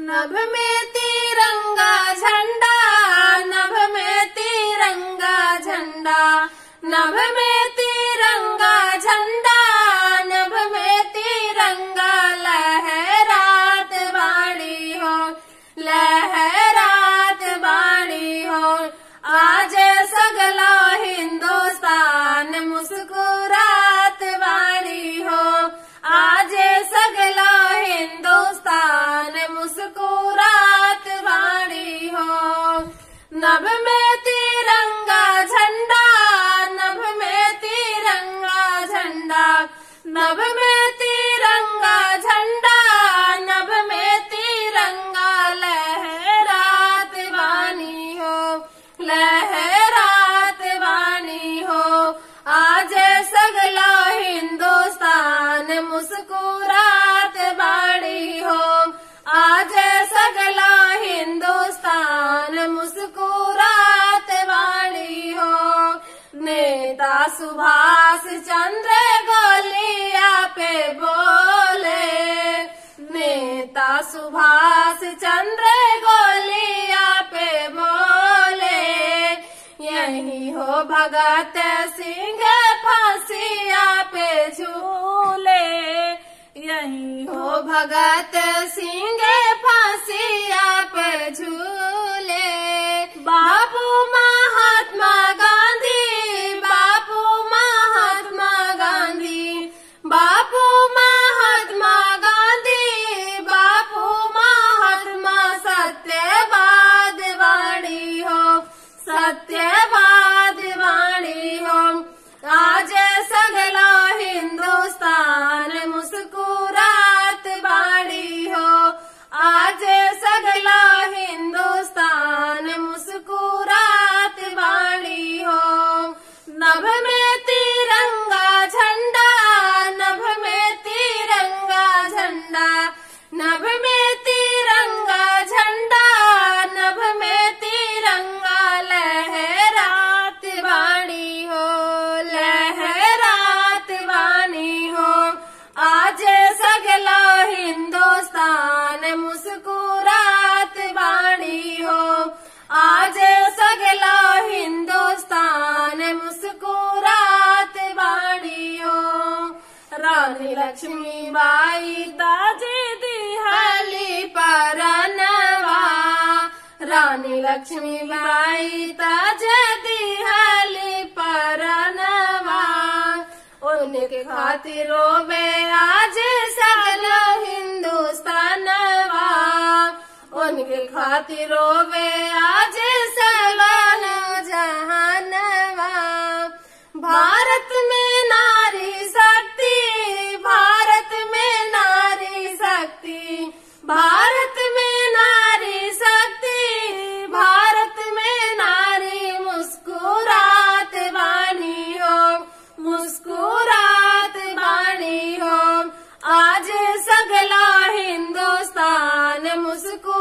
नभ में तिरंगा झंडा नभ में तिरंगा झंडा नभ में तिरंगा झंडा नभ में तिरंगा लहरात बाड़ी हो लहरात बाड़ी हो आज सगला हिंदुस्तान मुस्कुरात बाड़ी हो आज सगला हिंदुस्तान मुस्कुरात बाड़ी हो नभ में तिरंगा झंडा नभ में तिरंगा झंडा नभ में तिरंगा झंडा नभ में तिरंगा लहरात बानी हो लहरात बानी हो आज सगला हिंदुस्तान मुस्कुरात बाड़ी हो आज सगला हिंदुस्तान मुस्कुरात बाड़ी हो नेता सुभाष चंद्र गोलिया पे बोले नेता सुभाष चंद्र गोलिया पे बोले यही हो भगत सिंह फांसिया पे झूले यही हो भगत सिंह फांसिया पे झूले बापू महात्मा गांधी बापू महात्मा गांधी बापू महात्मा गांधी बापू महात्मा सत्यवाद वाणी हो सत्यवाद वाणी हो आज सगला हिंदुस्तान मुस्कुरात बाड़ी हो आज सगला हिंदुस्तान मुस्कुरात बाड़ी हो नभ में तिरंगा झंडा नभ में तिरंगा झंडा नभ में तिरंगा झंडा नभ में तिरंगा लहरात बाणी हो लहरात बानी हो आज सगला हिंदुस्तान मुस्कुरात बाणी हो आज सगला हिंदुस्तान मुस्कुरात बाणी हो रानी लक्ष्मी बाई ताजे दिहाली परनवा रानी लक्ष्मी बाई ताजे दिहाली परनवा उनके खातिर रोवे आज सगला हिंदुस्तानवा उनके खातिर रोवे आज सगला जहानवा भारत में नारी शक्ति भारत में नारी शक्ति भारत में नारी शक्ति भारत में नारी मुस्कुरात बानी हो मुस्कुरात बानी हो आज सगला हिंदुस्तान मुस्कुरात